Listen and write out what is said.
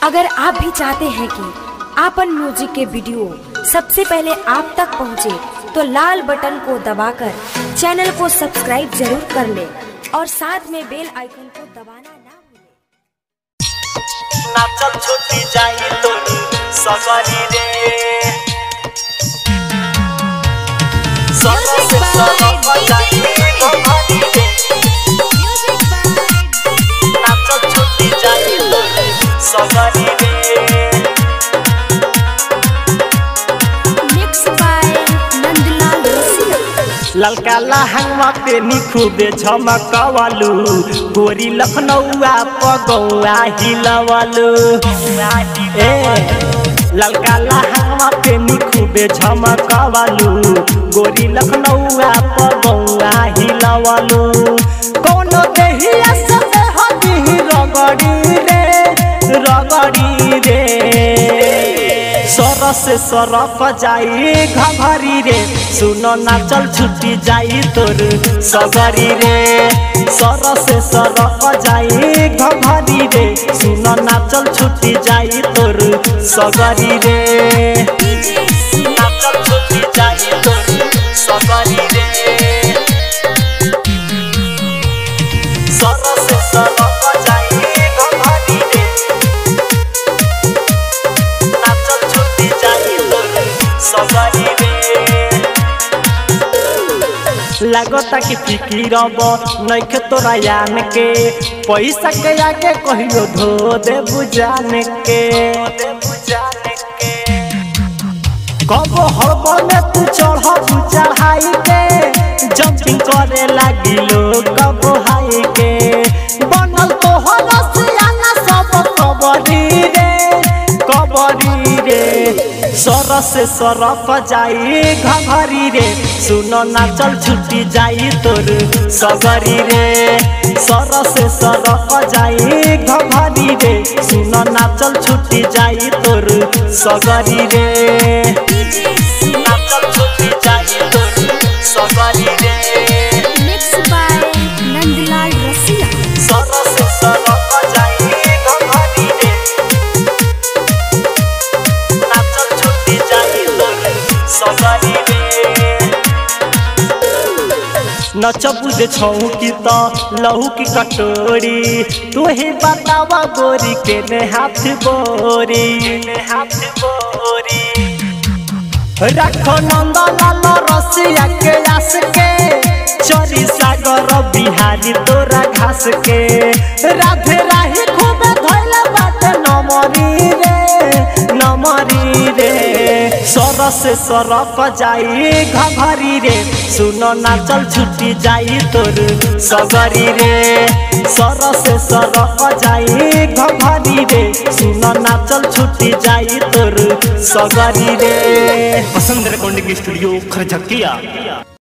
अगर आप भी चाहते हैं कि आपन म्यूजिक के वीडियो सबसे पहले आप तक पहुंचे, तो लाल बटन को दबाकर चैनल को सब्सक्राइब जरूर कर ले और साथ में बेल आइकन को दबाना ना भूलें। नाचल छुट्टी जाई तोरी सगरी रे सगर से सगर जाई गगरी रे नाचल छुट्टी जाई तोरी सगरी रे Mixed by नंदलाल रसिया। ललका लहंगवा पे निखुबे झमकवलू गोरी लखनऊआ पगौआ हिलवलू ए ललका लहंगवा पे निखुबे झमकवलू गोरी लखनऊआ पगौआ हिलवलू कोनो देहिया सब हदी रगड़ी रे रगड़ी रे सर से सरक जाई घघरी रे सुनो नाचल छुट्टी जाई तोर सगरी रे सर से सरक जाई घघरी रे सुनो नाचल छुट्टी जाई तोर सगरी रे नाचल छुट्टी जाई तोर सगरी रे सर से सरक जाई घघरी रे नाचल छुट्टी जाई तोरे सगरी रे लागता कि फिकिरब नइखे तोरा यान के पैसा के आगे कहियो धो दे बुझान के कब हड़बड़ में तू चढ़ चढ़ाई के जंपिंग करे लागी लोग कब हाई के बनल तो हरसियाना सब कबरी रे कबरी रे सर से सरक जाई घघरी रे सुनो नाचल छुट्टी जाई तोर सगरी रे सर से सरक जाई घघरी रे सुनो नाचल छुट्टी जाई तोर सगरी रे नाचल छुट्टी जाई तोर सगरी रे Mixed by नंदलाल रसिया। सर से सरक जाई घघरी रे नाचल छुट्टी जाई तोर सगरी रे नच बुझे छऊ की त लहू की कटोरी तू ही बतावा गोरी के ने हाथ बोरी ने हाथ बोरी रखो नंद लाल रसिया के आस के चरी सागर बिहारी तोरा घास के राधे राही खूब धैल बाटे नमरी रे नमरी रे सर से सरक जाई घघरी रे सुनो नाचल छुट्टी जाई तोर सगरी रे सर से सरक जाई घघरी रे सुनो नाचल छुट्टी जाई तोर सगरी रे वसंत रेकॉर्डिंग स्टूडियो खरझकिया